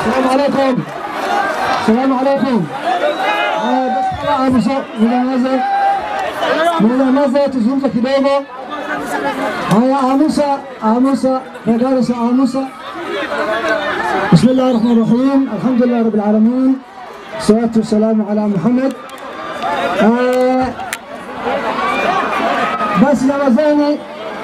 Salamu alaikum. Salamu alaikum. Haya, basi kama amsho, mnyamaze. Mnyamaze tuzungumze kidogo. Haya, amusa, amusa, madarasa amusa. بسم الله الرحمن الرحيم الحمد لله رب العالمين الصلاة والسلام على محمد آه بس نمزاني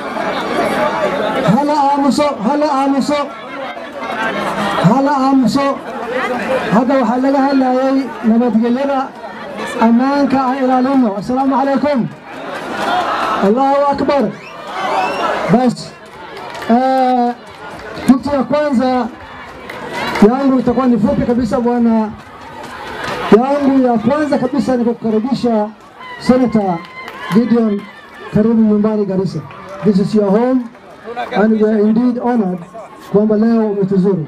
هلا آمسو هلا آمسو هلا آمسو هذا وحلقة هلا يي نبتقلنا أمانك إلى لنا السلام عليكم الله أكبر بس آه kitu ya kwanza yangu itakuwa ni fupi kabisa bwana. Yangu ya kwanza kabisa ni kukukaribisha Senator Gideon, karibu nyumbani Garissa. This is your home and we are indeed honored kwamba leo umetuzuru.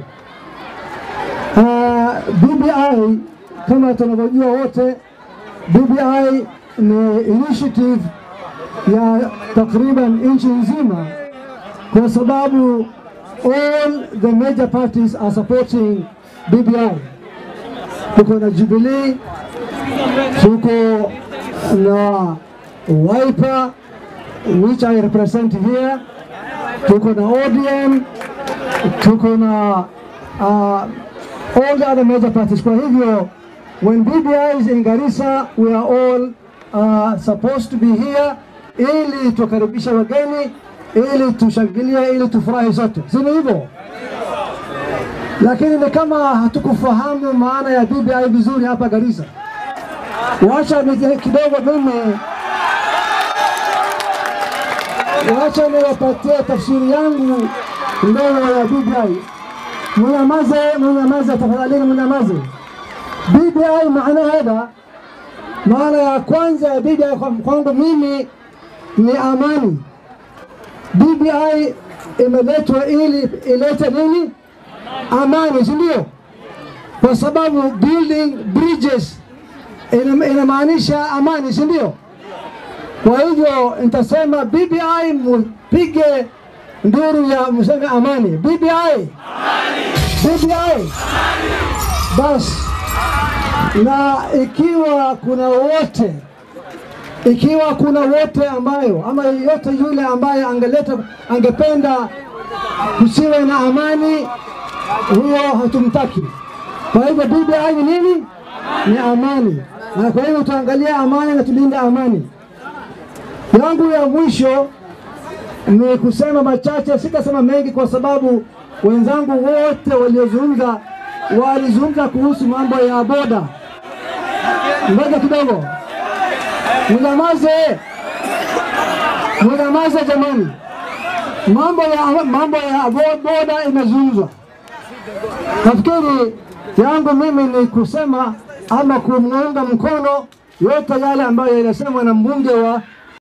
Uh, BBI kama tunavyojua wote, BBI ni initiative ya takriban nchi nzima kwa sababu all the major parties are supporting BBI. Tuko na Jubilee, tuko na Wiper which I represent here, tuko na ODM, tuko na uh, all the other major parties. Kwa hivyo when BBI is in Garissa, we are all uh, supposed to be here ili tukaribisha wageni ili tushangilie, ili tufurahi sote, si ni hivyo? Lakini ni kama hatukufahamu maana ya BBI vizuri hapa Garissa. Wacha ni kidogo mimi, wacha niwapatie tafsiri yangu ndogo ya BBI. Mnyamaze, mnyamaze tafadhalini, mnyamaze. BBI maana hada, maana ya kwanza ya BBI kwangu mimi ni amani. BBI imeletwa ili ilete nini? Amani, si ndio? Kwa sababu building bridges ina- inamaanisha amani, si ndio? Kwa hivyo nitasema BBI mpige nduru ya mseme amani. BBI, BBI basi. Na ikiwa kuna wote ikiwa kuna wote ambayo ama yeyote yule ambaye angeleta angependa kusiwe na amani, huyo hatumtaki. Kwa hivyo BBI ni nini? Ni amani, na kwa hivyo tuangalie amani na tulinde amani. Yangu ya mwisho ni kusema machache, sitasema mengi kwa sababu wenzangu wote waliozungumza walizungumza kuhusu mambo ya boda. Ngoja kidogo. Mnyamaze, mnyamaze jamani. Mambo ya mambo ya bo- boda imezungumzwa. Nafikiri yangu mimi ni kusema ama kumuunga mkono yote yale ambayo yanasemwa na mbunge wa